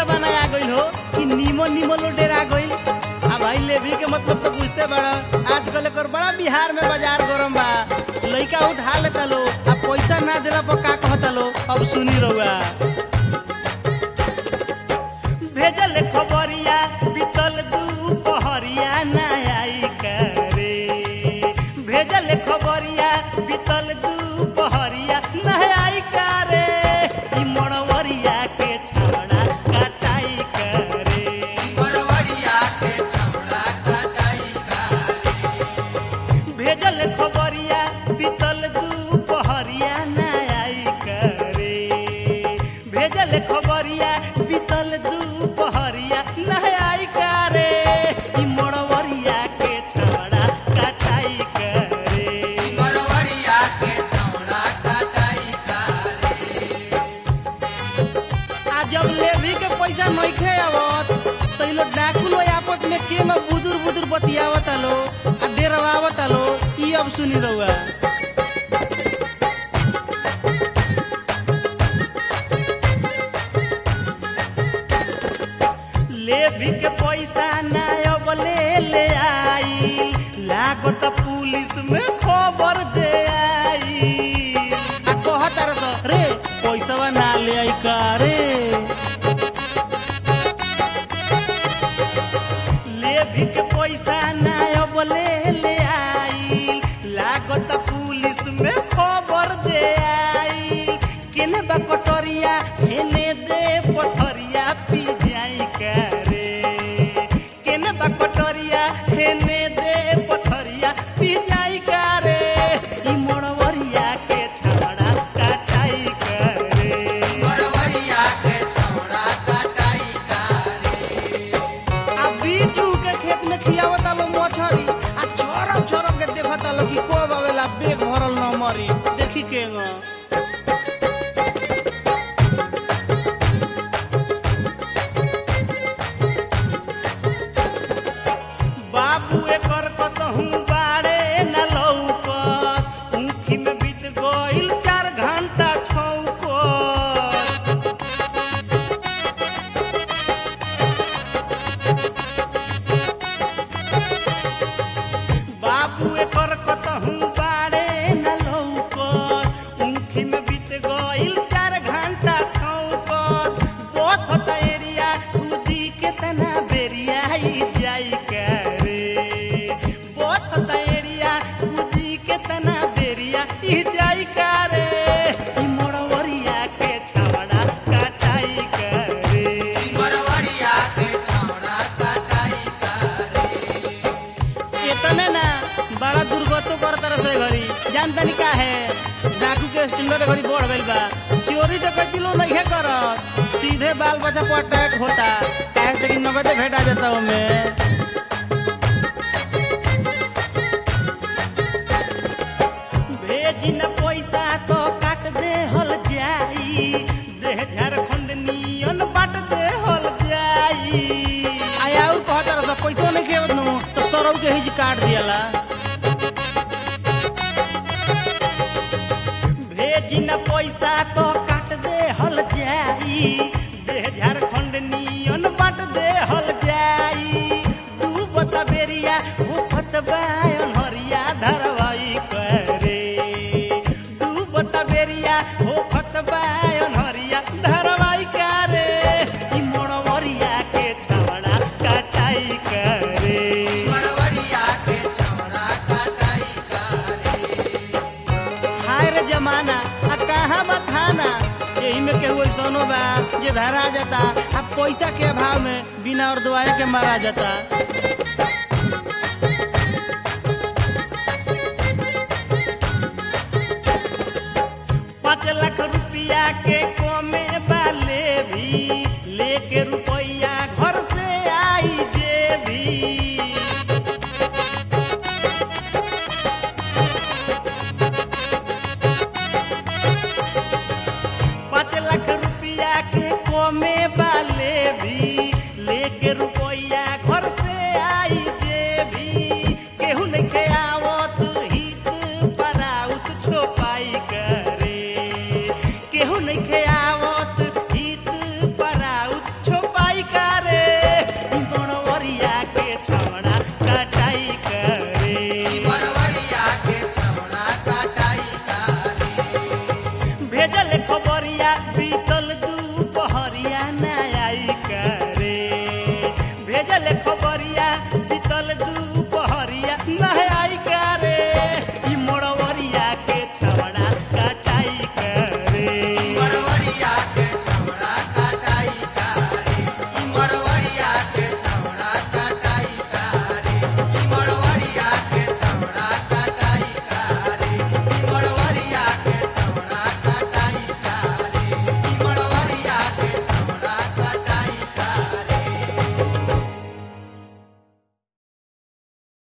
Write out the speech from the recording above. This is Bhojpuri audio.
जमाना आ गइल हो कि नीमो नीमो लो डेरा गइल आ भाई लेवी के मतलब तो बुझते बड़ा आजकल एकर बड़ा बिहार में बाजार गरम बा लइका उठा लेता लो आ पैसा ना देला पर का कहता लो अब सुनी रहुआ भेजल खबरिया बीतल दुपहरिया ना आई करे भेजल खबरिया बीतल दुपहरिया ना आई करे ई मड़वरिया के छाड़ा कटाई करे मरवरिया के छौड़ा कटाई करे भेजल खबरिया बीतल दुपहरिया ना आई करे भेजल खबरिया बीतल दुपहरिया ना आई करे ई मड़वरिया के छाड़ा कटाई करे मरवरिया के छौड़ा कटाई करे आ जब लेवी के पैसा नइखे आवत तो इ लोग डाकू लोग आपस में के में बुदुर बुदुर बतियावत लो आ डेरवावत लो ई अब सुनी रहुआ लेवी के पैसा ना अब ले ले आई लागत पुलिस में खबर दे आई आ कहत रह रे पैसा ना ले आई का रे लेवी के पैसा ना अब ले ले आई लागत पुलिस में खबर दे आई केने बा कटोरिया हेने दे पथरिया पी जाई करे केने बा कटोरिया हेने दे पथरिया पी जाई करे ई मोड़वरिया के छाड़ा कटाई करे मरवरिया के छौड़ा कटाई करे आ बीजू के खेत में खियावता लो मछरी आ छोरम छोरम के देखता लो कि कोब आवेला बेग भरल न मरी देखी के ग बाबू एकर कतहू बाड़े न लौकत ऊखी में बीत गइल चार घंटा छौकत बाबू एकर कतहू बाड़े न लौकत ऊखी में बीत गइल चार घंटा छौकत बहुत एरिया कूदी के तना बेरिया ई जाई करे बहुत एरिया कूदी के तना बेरिया ई जाई करे ई मोड़वरिया के छावड़ा कटाई करे मरवरिया के छौड़ा कटाई करे इतने ना बड़ा दुर्गतो कर तरह से घरी जानतनी का है डाकू के स्टैंडर्ड घड़ी बढ़ गइल बा चोरी डकैती लो नहीं है करत सीधे बाल बच्चा पर अटैक होता काहे से कि नगदे भेटा जाता ओमे भेजी न पैसा तो काट दे हल जाई देह झारखंड नियन बाट दे हल जाई आया और कहत रह पैसा नहीं खेवत नु तो सरौ के हिज काट दियाला भेजी न पैसा तो काट दे हल जाई देह झारखंड नियन बाट दे हल जाई तू बता बेरिया भूखत बायन हरिया धरवाई करे तू बता बेरिया भूखत बायन हरिया धरवाई करे ई मोड़वरिया के छावड़ा कटाई करे मरवरिया के छौड़ा कटाई करे हाय रे जमाना आ कहाँ बा थाना यही में केहू ऐसनो बा जे धरा जाता आ पैसा के अभाव में बिना और दुआए के मारा जाता